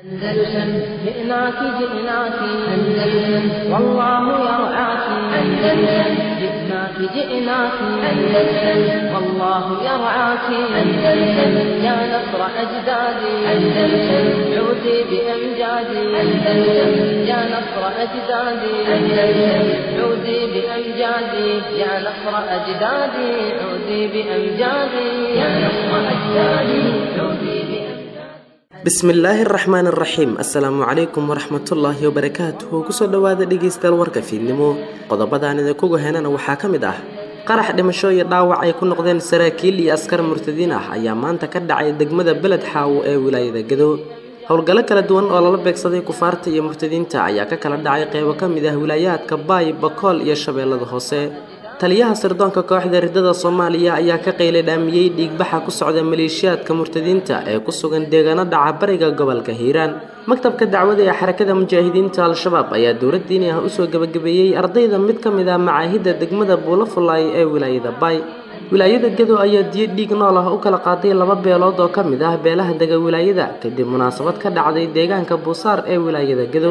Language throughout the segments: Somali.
أندلسن جئناك جئناك أندلسن والله يرعاك أندلسن جئناك جئناك أندلسن والله يرعاك أندلسن يا نصر أجدادي أندلسن عودي بأمجادي أندلسن يا نصر أجدادي أندلسن عودي بأمجادي يا نصر أجدادي عودي بأمجادي يا نصر أجدادي عودي بأمجادي bismillaahi araxmaan araxiim assalaamu calaykum waraxmatullaahi wabarakaatuhu kusoo dhowaada dhegaystayaal warka fiidnimo qodobadaan idinkugu henana waxaa ka mid ah qarax dhimasho iyo dhaawac ay ku noqdeen saraakiil iyo askar murtadiin ah ayaa maanta ka dhacay degmada beled xaawo ee wilaayada gado howlgallo kala duwan oo lala beegsaday kufaarta iyo murtadiinta ayaa ka kala dhacay qeybo ka mid ah wilaayaadka baay bakool iyo shabeellada hoose taliyaha sirdoonka kooxda ridada soomaaliya ayaa ka qaylay dhaamiyey dhiigbaxa ku socda maleeshiyaadka murtadiinta ee ku sugan deegaano dhaca bariga gobolka hiiraan maktabka dacwada ee xarakada mujaahidiinta al-shabaab ayaa dowlad diini ah usoo gebagabeeyey ardayda mid ka mid ah macaahidda degmada buulafulaay ee wilaayada baay wilaayada gado ayaa diyo dhiig nool ah u kala qaaday laba beelood oo ka mid ah beelaha dega wilaayada kadib munaasabad ka dhacday deegaanka buusaar ee wilaayada gado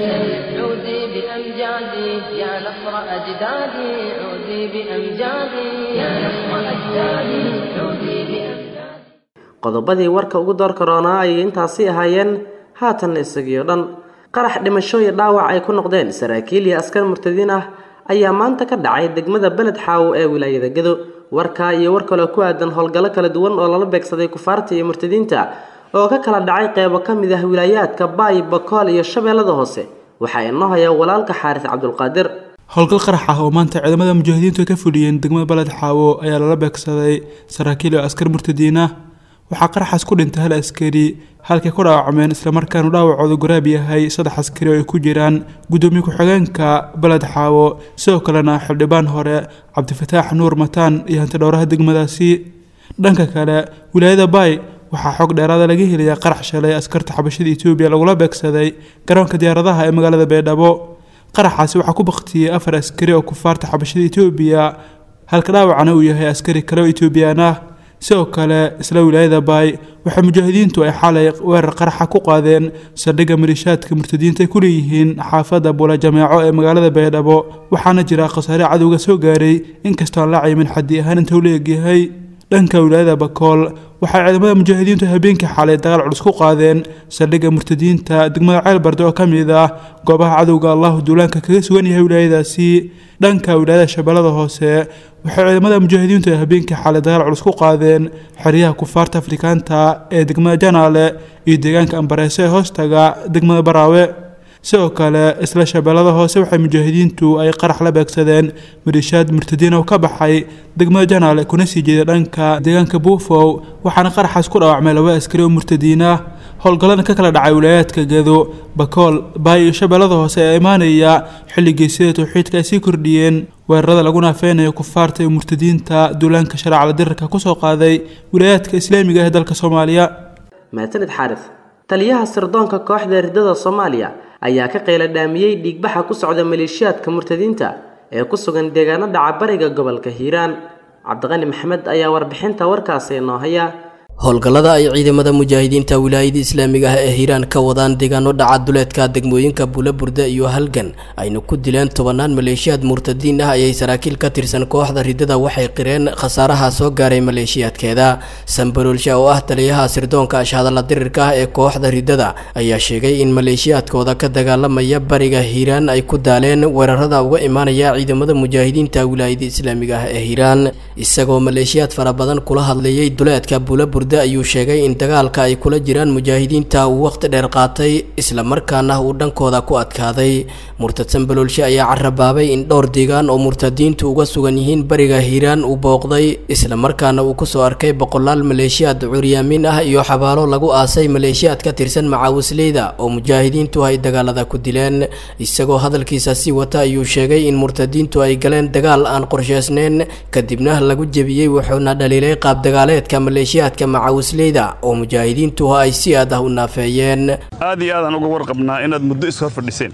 عودي بأمجادي يا نصر أجدادي عودي بأمجادي يا نصر أجدادي عودي بأمجادي qodobadii warka ugu door karoonaa ayay intaasi ahaayeen haatanna isagiio dhan qarax dhimasho iyo dhaawac ay ku noqdeen saraakiil iyo askar murtadiin ah ayaa maanta ka dhacay degmada beled xaawo ee wilaayada gado warkaa iyo war kaloo ku aadan howlgallo kala duwan oo lala beegsaday kufaarta iyo murtadiinta oo ka kala dhacay qeybo ka mid ah wilaayaadka baay bakool iyo shabeellada hoose waxaa inoo haya walaalka xaaris cabdulqaadir howlgal qarax ah oo maanta ciidamada mujaahidiintu ay ka fuliyeen degmada baled xaawo ayaa lala beegsaday saraakiil iyo askar murtadiin ah waxaa qaraxaas ku dhintay hal askari halkay ku dhaawacmeen islamarkaanu dhaawacooda goraab yahay saddex askari oo ay ku jiraan guddoomiye ku-xigeenka baled xaawo sidoo kalena xildhibaan hore cabdifataax nuur mataan iyo hantidhowraha degmadaasi dhanka kale wilaayada baay waxaa xog dheeraada laga helayaa qarax shalay askarta xabashada etoobiya lagula beegsaday garoonka diyaaradaha ee magaalada baydhabo qaraxaasi waxaa ku baktiyey afar askari oo kufaarta xabashada etoobiya halka dhaawacana uu yahay askari kale oo etoobiyaan ah sidoo kale isla wilaayada baay waxaa mujaahidiintu ay xalay weerar qaraxa ku qaadeen saldhigga maliishaadka murtadiinta ay ku leeyihiin xaafadda buula jameeco ee magaalada baydhabo waxaana jira khasaare cadowga soo gaaray inkastoo aan la caymin xaddi ahaan inta uu la egyahay dhanka wilaayada bakool waxay ciidamada mujaahidiintu habeenkii xalay dagaal culus ku qaadeen saldhigga murtadiinta degmada ceelbarde oo ka mid ah goobaha cadowga allahu duulaanka kaga sugan yahay wilaayadaasi dhanka wilaayada shabeellada hoose waxay ciidamada mujaahidiintu ay habeenkii xalay dagaal culus ku qaadeen xeryaha kufaarta afrikaanta ee degmada janaale iyo deegaanka ambareese ee hoostaga degmada baraawe sidoo kale isla shabeellada hoose waxay mujaahidiintu ay qarax la beegsadeen maliishaad murtadiin oo ka baxay degmada janaale kuna sii jeeda dhanka deegaanka buufow waxaana qaraxaas ku dhaawacmay laba askari oo murtadiin ah howlgallada ka kala dhacay wilaayaadka gado bakool baay iyo shabeellada hoose ee imaanaya xilligii sida towxiidka ay sii kordhiyeen weerarada lagu naafeynayo kufaarta iyo murtadiinta duulaanka shareecada dirarka kusoo qaaday wilaayaadka islaamiga ee dalka soomaaliya maasanid xaaris taliyaha sirdoonka kooxda ridada soomaaliya ayaa ka qayla dhaamiyey dhiigbaxa ku socda maleeshiyaadka murtadiinta ee ku sugan deegaano dhaca bariga gobolka hiiraan cabdiqani maxamed ayaa warbixinta warkaasi inoo haya howlgallada ay ciidamada mujaahidiinta wilaayada islaamiga ah ee hiiraan ka wadaan deegaano dhaca duleedka degmooyinka buulaburda iyo halgan ayna ku dileen tobanaan maleeshiyaad murtadiin ah ayay saraakiil ka tirsan kooxda ridada waxay qireen khasaaraha soo gaaray maleeshiyaadkeeda sambaroolsha oo ah taliyaha sirdoonka ashhadalla dirirka ah ee kooxda ridada ayaa sheegay in maleeshiyaadkooda ka dagaalamaya bariga hiiraan ay ku daaleen weerarada uga imaanaya ciidamada mujaahidiinta wilaayada islaamiga ah ee hiiraan isagoo maleeshiyaad fara badan kula hadleeyay duleedka buulaburda ayuu sheegay in dagaalka ay kula jiraan mujaahidiinta uu waqti dheer qaatay islamarkaana uu dhankooda ku adkaaday murtad sambaloolshe ayaa carabaabay in dhowr deegaan oo murtadiintu uga sugan yihiin bariga hiiraan uu booqday islamarkaana uu kusoo arkay boqolaal maleeshiyaad curyaamin ah iyo xabaalo lagu aasay maleeshiyaad ka tirsan macaawisleyda oo mujaahidiintu ay dagaalada ku dileen isagoo hadalkiisa sii wata ayuu sheegay in murtadiintu ay galeen dagaal aan qorsheysneyn kadibna lagu jebiyey wuxuuna dhaliilay qaab dagaaleedka maleeshiyaadka macawisleyda oo mujaahidiintu ay si aad ah u naafeeyeen aad iyo aadaan uga warqabnaa inaad muddo is hor fadhiseen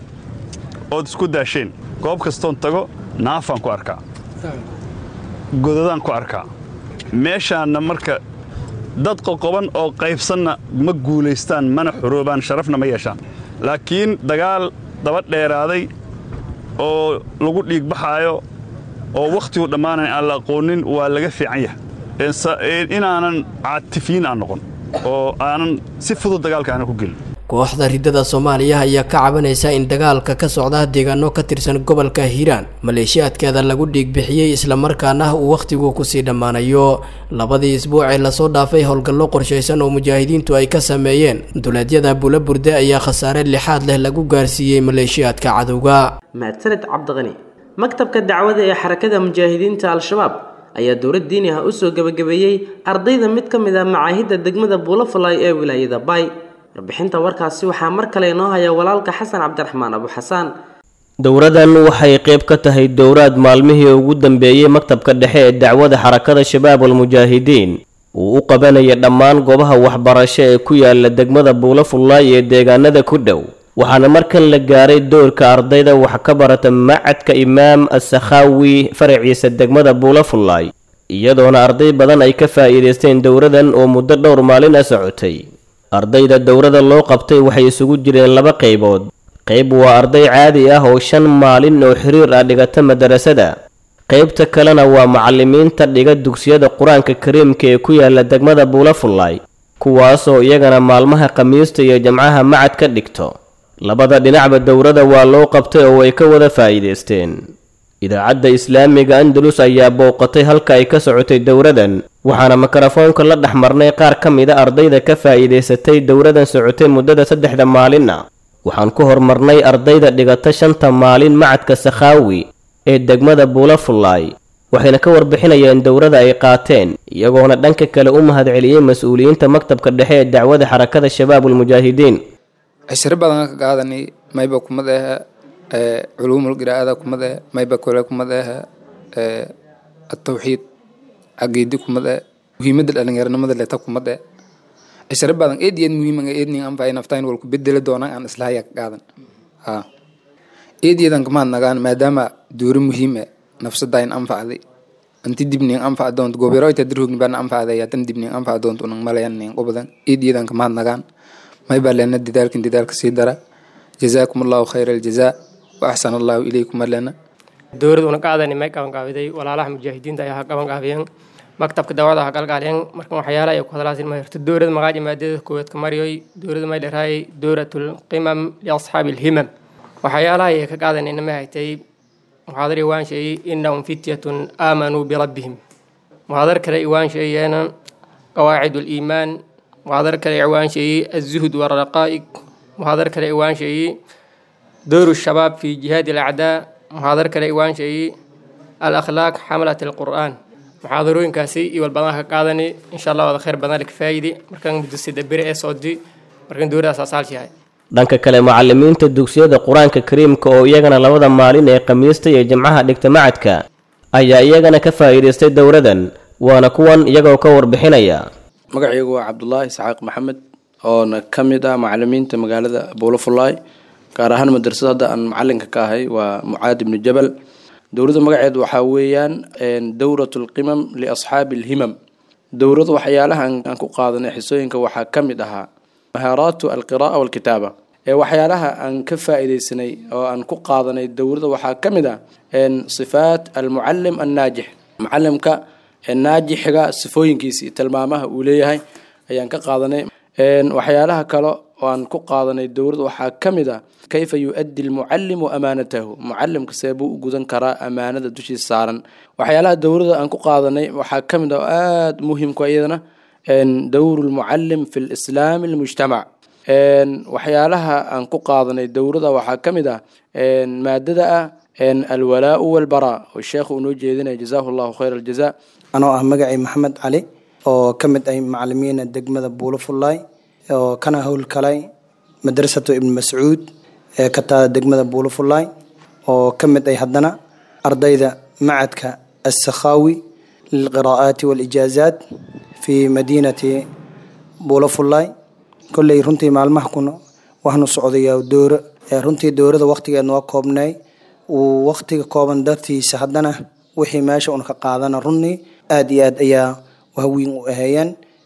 ood isku daasheen goob kastoon tago naafaan ku arkaa godadaan ku arkaa meeshaanna marka dad qoqoban oo qaybsanna ma guulaystaan mana xoroobaan sharafna ma yeeshaan laakiin dagaal daba dheeraaday oo lagu dhiigbaxaayo oo wakhtigu dhammaanayn aan la aqoonin waa laga fiican yahay inaanan caatifiin aan noqon oo aanan si fudud dagaalka aanan ku gelin kooxda riddada soomaaliya ayaa ka cabanaysa in dagaalka ka socda deegaano ka tirsan gobolka hiiraan maleeshiyaadkeeda lagu dhiigbixiyey islamarkaana uu wakhtigu kusii dhammaanayo labadii isbuuc ee lasoo dhaafay howlgallo qorshaysan oo mujaahidiintu ay ka sameeyeen duleedyada bula burde ayaa khasaare lixaad leh lagu gaarsiiyey maleeshiyaadka cadowga mahadsaned cabdiqani maktabka dacwada ee xarakada mujaahidiinta al-shabaab ayaa dowlad diini ah usoo gebagabeeyey ardayda mid ka mid ah macaahidda degmada buulafalay ee wilaayada bay warbixinta warkaasi waxaa mar kale inoo haya walaalka xasan cabdiraxmaan abu xasaan dowradan waxay qayb ka tahay dowraad maalmihii ugu dambeeyey maktabka dhexe ee dacwada xarakada shabaab almujaahidiin uu u qabanaya dhammaan goobaha waxbarasho ee ku yaala degmada buulafullaay ee deegaanada ku dhow waxaana markan la gaaray doorka ardayda wax ka barata macadka imaam assakhaawi faraciisa degmada buulafullaay iyadoona arday badan ay ka faa'iidaysteen dowradan oo muddo dhowr maalin a socotay ardayda dowrada loo qabtay waxay isugu jireen laba qaybood qayb waa arday caadi ah oo shan maalin oo xiriir ah dhigata madarasada qaybta kalena waa macallimiinta dhiga dugsiyada qur-aanka kariimka ee ku yaala degmada buulafullaay kuwaasoo iyagana maalmaha khamiista iyo jamcaha macad ka dhigto labada dhinacba dowrada waa loo qabtay oo ay ka wada faa'iidaysteen idaacadda islaamiga andalus ayaa booqatay halka ay ka socotay dowradan waxaana mikrofoonka la dhex marnay qaar ka mida ardayda ka faa'iidaysatay dowradan socotay muddada saddexda maalinna waxaan ku hormarnay ardayda dhigata shanta maalin macadka sakhaawi ee degmada buulafullaay waxayna ka warbixinayeen dowrada ay qaateen iyagoona dhanka kale u mahadceliyey mas-uuliyiinta maktabka dhexe ee dacwada xarakada shabaab ulmujaahidiin cishiro badan ka qaadanay mayba kumad ah culuumul qiraa'ada kumad ah mayba kole kumad ah atawxiid caqiidi kumad ah muhiimadda dhalinyaranimada leta kumad ah cishiro badan eed iyo eed muhiim eedning anfacay naftain walku bedeli doonaan aan islahaya ka qaadan ha eed iyadan kamaad nagaan maadaama duuro muhiim ah nafsadayn anfacday anti dibning anfac doonto goberoyta dirhugni bana anfacday atan dibning anfac doonto unang malayan ning qobadan eed iyadan kamaad nagaan may baa leena dadaalkin dadaalka sii dara jazaakum allahu khayra aljazaa wa axsana allahu ilaykum alena dowlad una qaadanay may qabanqaabiday walaalaha mujaahidiinta ayaa ha qabanqaabiyeen maktabka dawada ha galgaaliyeen markan waxyaala ay ku hadlaasin ma hirto dowlad magaaji maadada koowaad ka mariyoy dowlada may dharaayay dowlatul qimam liasxaabi alhimam waxyaalaha ay ka qaadanayna ma haytay muxaadar iwaan sheeyey innahum fityatun aamanuu birabbihim muxaadar kale iwaan sheeyeena qawaacid liimaan muxaadar kale iwaan sheeyey azuhd waraqaa'ig muxaadar kale iwaan sheeyey dowru shabaab fi jihaadi alacdaa muxaadar kale iwaan sheeyey alakhlaaq xamalat alqur'aan muxaadarooyinkaasi iyo walbadan ka qaadani insha allah wada khayr badan ka faa'idi markan muddo sida beri ee soodi markan dowladaas asaalshahay dhanka kale macallimiinta dugsiyada qur-aanka kariimka oo iyagana labada maalin ee khamiista iyo jimcaha dhigta macadka ayaa iyagana ka faa'iidaystay dowradan waana kuwan iyagoo ka warbixinaya magacaygu waa cabdulaahi isxaaq maxamed oona ka mid ah macalimiinta magaalada buulafullaay gaar ahaan madrasada hadda aan macalinka ka ahay waa mucaad ibnu jabal dowladda magaceed waxaa weeyaan dowrat lqimam liasxaabi alhimam dowlada waxyaalaha aan ku qaadanay xisooyinka waxaa ka mid ahaa mahaaraatu alqira'a walkitaaba ee waxyaalaha aan ka faa'iidaysanay oo aan ku qaadanay dowladda waxaa ka mid ah sifaat almucalim annaajix macalimka naajixiga sifooyinkiisii tilmaamaha uu leeyahay ayaan ka qaadanay waxyaalaha kale oo aan ku qaadanay dowladda waxaa ka mid ah kayfa yu-addi almucalimu amaanatahu mucalimka see buu u gudan karaa amaanada dushiisa saaran waxyaalaha dowladda aan ku qaadanay waxaa ka mid ah oo aada muhiimku iyadana dowru lmucalim fi lislaami almujtamac waxyaalaha aan ku qaadanay dowladda waxaa ka mid ah maadada ah alwalaau walbaraa oo sheekhu uu noo jeedinaya jazaahu allahu khayra aljaza anoo ah magacay maxamed cali oo ka mid ah macalimiina degmada buulafullaay oo kana howlkalay madrasatu ibn mascuud ee ka taada degmada buulafullaay oo ka mid ay haddana ardayda macadka assakhaawi lilqiraa'aati waalijaazaat fi madiinati buulafullaay kolley runtii maalmaha kuna waxnu socdayaa dooro runtii doorada wakhtigeedna waa koobnay uu wakhtiga kooban dartiisa haddana wixii meesha un ka qaadana runii aada iyo aad ayaa wahwiin u aheeyeen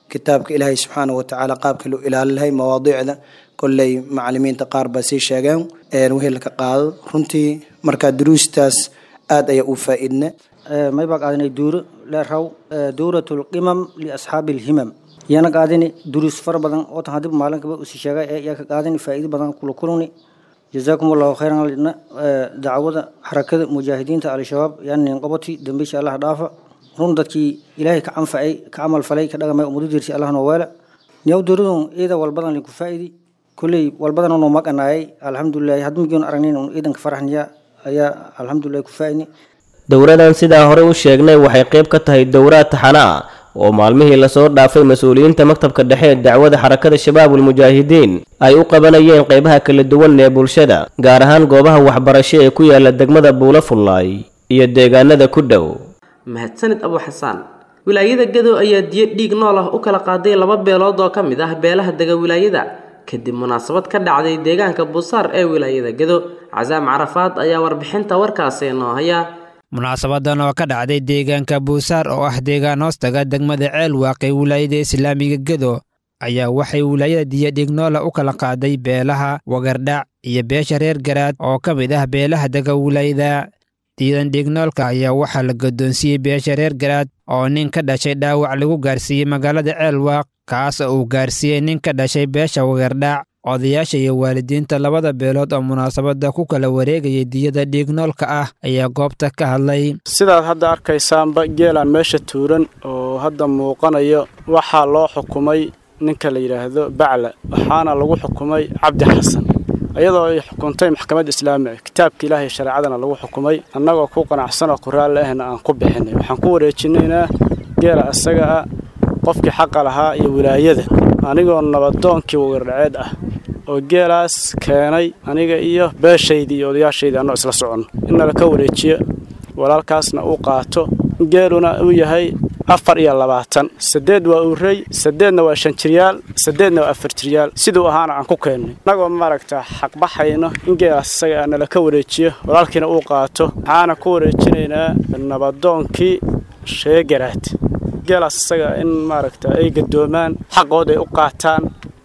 kitaabka ilaahay subxaana watacaala qaabka loo ilaalin lahay mawaadiicda kolley macalimiinta qaar baa sii sheegeen wehelka qaado runtii markaa duruustaas aad ayaa u faa-idna may baa qaadanay duuro leeraw duuratu lqimam liasxaabi alhimam yana qaadani duruus fara badan oo tan hadib maalinkaba usi sheegay ee yaa ka qaadani faa'iido badan kula kulani jazaakum allahu khayran lina dacwada xarakada mujaahidiinta al-shabaab yani qabati dambiisha allah dhaafa run dadkii ilaahay ka canfacay ka camal falay ka dhagamay umadu dirsi allah noo weela niyaw duuradun ciida walbadan linku faa'idi kulley walbadan noo maqanaayay alxamdulilahi hadmigion aragnayn un ciidanka faraxniya ayaa alxamdulilahi ku faa'idni dowradan sidaa hore u sheegnay waxay qayb ka tahay dowraad taxana ah oo maalmihii lasoo dhaafay mas-uuliyiinta maktabka dhexe ee dacwada xarakada shabaabul mujaahidiin ay u qabanayeen qaybaha kala duwan ee bulshada gaar ahaan goobaha waxbarasho ee ku yaala degmada buula fullaay iyo deegaanada ku dhow mahadsanid abu xasaan wilaayada gado ayaa diyo dhiig nool ah u kala qaaday laba beelood oo ka mid ah beelaha dega wilaayada kadib munaasabad ka dhacday deegaanka buusaar ee wilaayada gado casaam carafaad ayaa warbixinta warkaasi noo haya munaasabadan oo ka dhacday deegaanka buusaar oo ah deegaan hoostaga degmada ceel waaqee wilaayada islaamiga gedo ayaa waxay wilaayada diyadhignoola u kala qaaday beelaha wagardhac iyo beesha reer garaad oo ka mid ah beelaha dega wilaayada diidan dhignoolka ayaa waxaa la guddoonsiiyey beesha reer garaad oo nin ka dhashay dhaawac lagu gaarsiiyey magaalada ceelwaaq kaas oo uu gaarsiiyey nin ka dhashay beesha wagardhac odayaasha iyo waalidiinta labada beelood oo munaasabadda ku kala wareegayay diyada dhiignoolka ah ayaa goobta ka hadlay sidaad hadda arkaysaanba geelaan meesha tuuran oo hadda muuqanayo waxaa loo xukumay ninka la yidhaahdo bacla waxaana lagu xukumay cabdi xasan iyadoo ay xukuntay maxkamadda islaamiga kitaabka ilaahay shareecadana lagu xukumay annagoo ku qanacsan oo ku raalli ahna aan ku bixinay waxaan ku wareejinaynaa geela isaga ah qofkii xaqa lahaa iyo wilaayada anigoo nabadoonkii wagardhaceed ah oo geelaas keenay aniga iyo beeshaydii iyo odayaashaydii annoo isla soconno in nala ka wareejiyo walaalkaasna uu qaato geeluna uu yahay afar iyo labaatan saddeed waa urey saddeedna waa shan jiryaal saddeedna waa afar jiryaal siduu ahaana aan ku keennay annagoo maaragta xaqbaxayno in geelaas isaga ah nala ka wareejiyo walaalkiina uu qaato waxaana ku wareejinaynaa nabadoonkii sheegaraad geelaas isaga in maaragta ay gadoomaan xaqooda ay u qaataan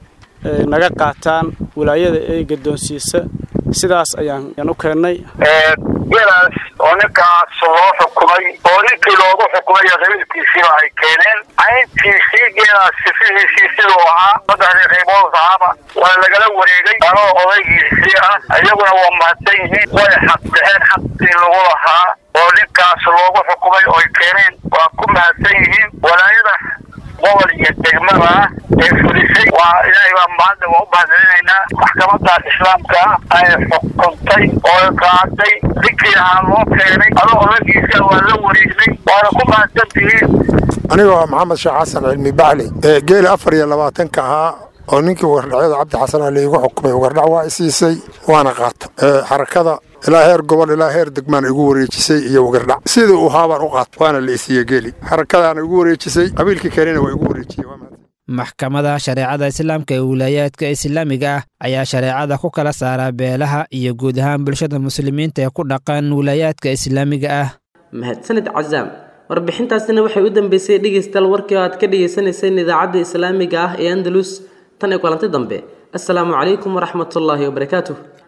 naga qaataan wilaayada ay gadoonsiisa sidaas ayaan u keennay geelaas oo ninkaas loo xukumay oo ninkii loogu xukumay qabiilkiisiiba ay keeneen cayntiisii geelaas sifihiisii siduu ahaa saddexdii qaybood ahaaba waa lagala wareegay anoo odaygiisii ah iyaguna waa mahadsan yihiin way xaqbixeen xaqii lagu lahaa oo ninkaas loogu xukumay oo ay keeneen waa ku mahadsan yihiin walaayada gobol iyo degmada ah ee fulisay waa ilaahay baa maanta waa u mahadcelinaynaa maxkamada islaamka ah ay xukuntay oo qaaday ninkii ahaa loo keenay adoo odagiisa waa la wareegnay waana ku mahadsan tihiin aniga waa maxamed sheekh xasan cilmi bacli ee geeli afar iyo labaatanka ahaa oo ninkii wagardhacyada cabdi xasan a laigu xukumay wagardhac waa isiisay waana qaata xarakada ilaa heer gobol ilaa heer degmaan igu wareejisay iyo wagardhac sidii uu haabaan u qaata waana la isiiye geeli xarakadaana igu wareejisay qabiilkii kalena waa igu wareejiyey maxkamada shareecada islaamka ee wilaayaadka islaamiga ah ayaa shareecada ku kala saaraa beelaha iyo guud ahaan bulshada muslimiinta ee ku dhaqan wilaayaadka islaamiga ah mahadsanid casaam warbixintaasina waxay u dambeysay dhegeystayaal warkii oo aad ka dhagaysanayseen idaacadda islaamiga ah ee andalus tan iyo kulanti dambe assalaamu calaykum waraxmatullaahi wabarakaatuh